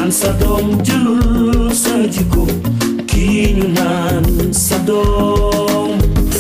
naan sa doom jëlul sa jikko kii ñu naan sa doom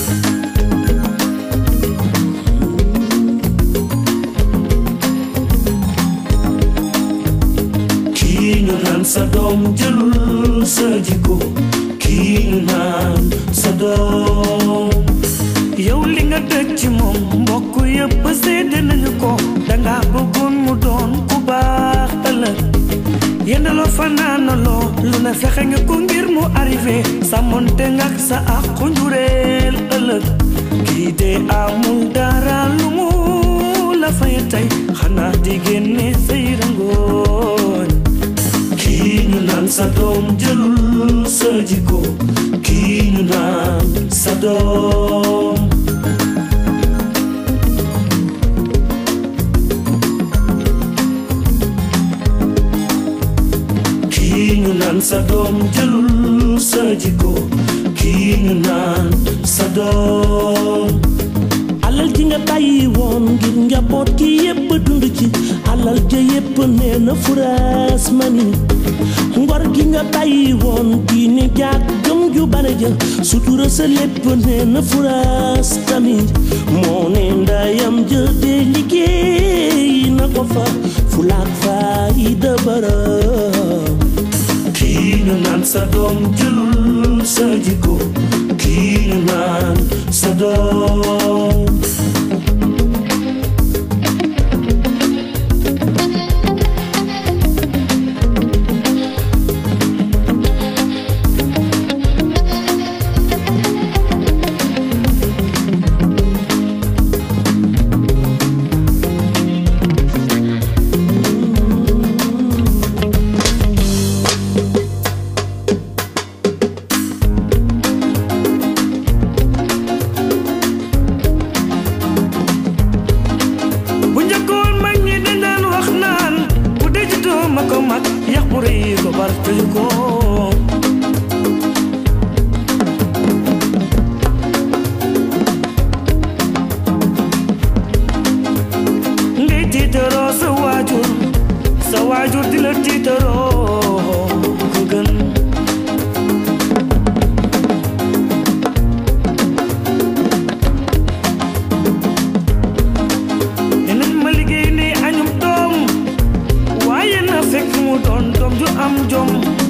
kii ñu naan sa doom jëlul sa jikko kii ñu naan sa doom yow li nga dëj ci moom mbokk yëpp seede nañu ko danga bëggoon mu doon ku baax ëllëg yendaloo fanaanaloo lu ne fexe nga ko ngir mu arrivé sàmmonte nga ak sa àqu njureel ëllëg kii de amul dara lu mu la fay tey xanaa di génne say rangooñ kii ñu naan sa doom jëlul sa jikko kii ñu naan sa doom kii ñu naan sa doom jëlul sa jikko kii ñu naan sa doom alal ji nga bàyyi woon ngir njaboot gi yépp dund ci alal ja yépp nee na furaas mani ngor gi nga bàyyi woon diine jaag gëm ju bare ja sutura sa lépp nee na furaas tamit moo ne ndayam ja de liggéey na ko fa fulaak faayida bara kii ñu naan sa doom jëlul sa jikko kii ñu naan sa doom bu njëkkoon mag ñi dañ daan wax naan bu dejutoo ma ko mag yax bu rëy ko bar tëju ko ngay tiitaroo sa waajur sa waajur di la tiitaroo ko gën dinañ ma liggéey ne añum doom waaye na fekk mu doon doom ju am jom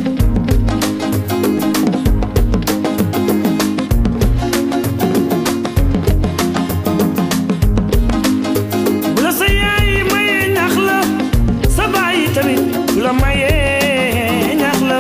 bu la sa yaay mayee ñax la sa baay tamit bu la mayee ñax la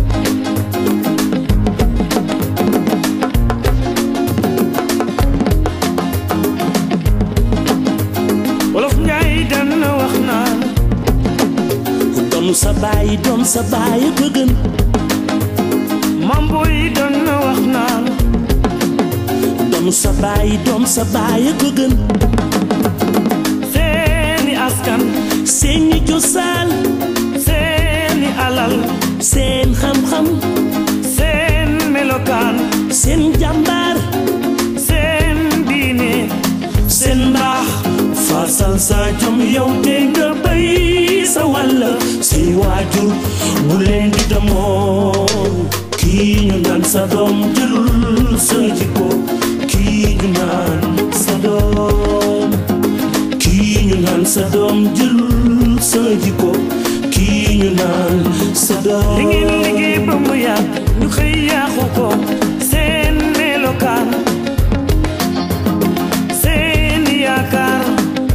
wolof njaay dana wax naan doon sa baay doon sa baay ko gën mambo yi dana wax naan doon sa baay doon sa baay ko gën seeni askan seeni cosaan seeni alal seen xam-xam seen melokaan seen jàmbaar seen diine seen mbaax faasal sa jom yow te nga bay sa wàll say waajur bu leen di demoo kii ñu naan sa doom jëlul sa jikko kii ñu naan sa doom kii ñu naan sa doom jëlul sa jikko kii ñu naan sa doom li ngeen liggéey ba mu yàgg ñu xëy yaaxu ko seen melokaan seen yaakaar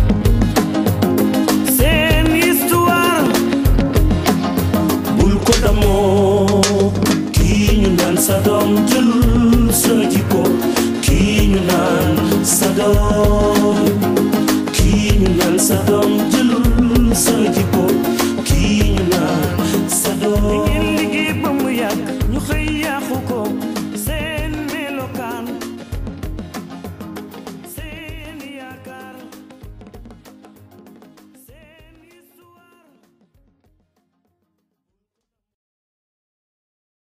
seen histoire bul ko damoo kii ñu naan sa doom jëlul sa jikko kii ñu naan sa doom